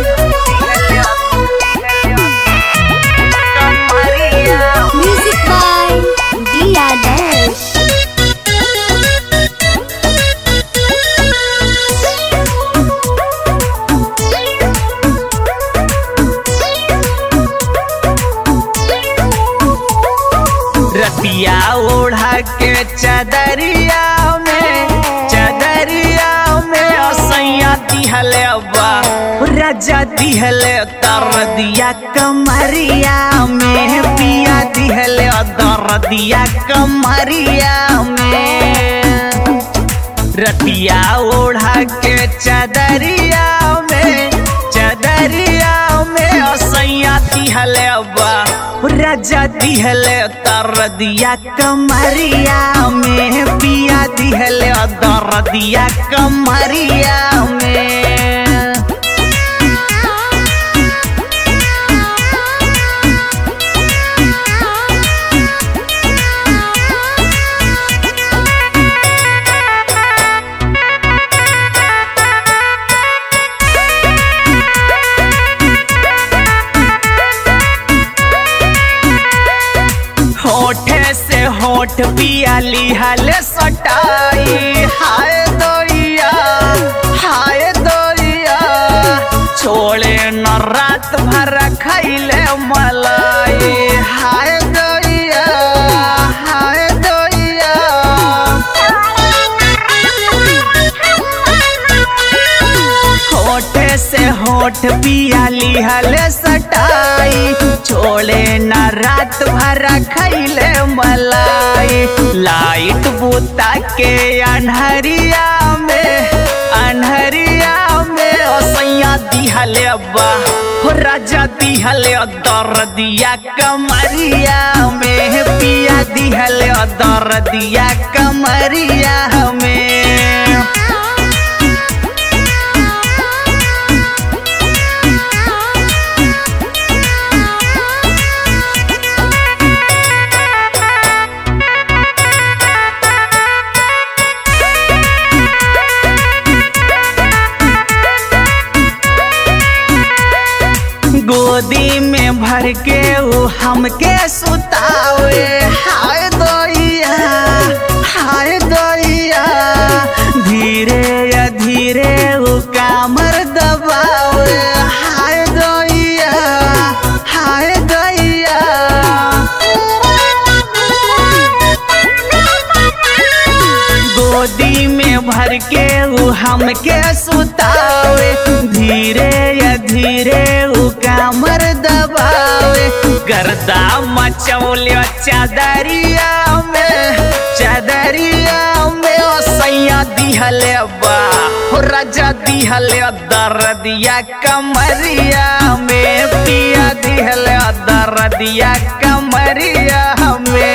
Music by Dia Dash. रतिया ओढ़ा के चदरिया में चदरिया में असैया दिहले बा राजा दिहले तर दिया कमरिया में पिया दिहले दर दिया कमरिया में रतिया ओढ़ा के चदरिया में चदरिया में असैया दिहले बा राजा दिहले तर दिया कमरिया में पिया दिहले दर दिया कमरिया में होठे से होठ पिया लिहल सटाई हाय दोइया हाय दोइया छोड़े न रात भर खैले मलाई हाय दोइया हाय दोइया होठ से होठ पिया लिहल सटाई छोड़े न रात भर खैले मलाई लाइट बुता के अनहरिया में अनहरिया में असैया दिहले बा हो राजा दिहले दर दिया कमरिया में पिया दिहले दर दिया कमरिया में गोदी में भर के वो हमके सुतावे हाय दोइया हाय दोइया धीरे या धीरे वो कामर दबावे हाय दोइया हाय दोइया गोदी में भर के वो हमके सुतावे धीरे या धीरे वो कामर दबावे गर्दा मचौलियो चादरिया में चादरिया में ओ सैया दिहले बा हो राजा दिहले दर दिया कमरिया में पिया दिहले दर दिया कमरिया में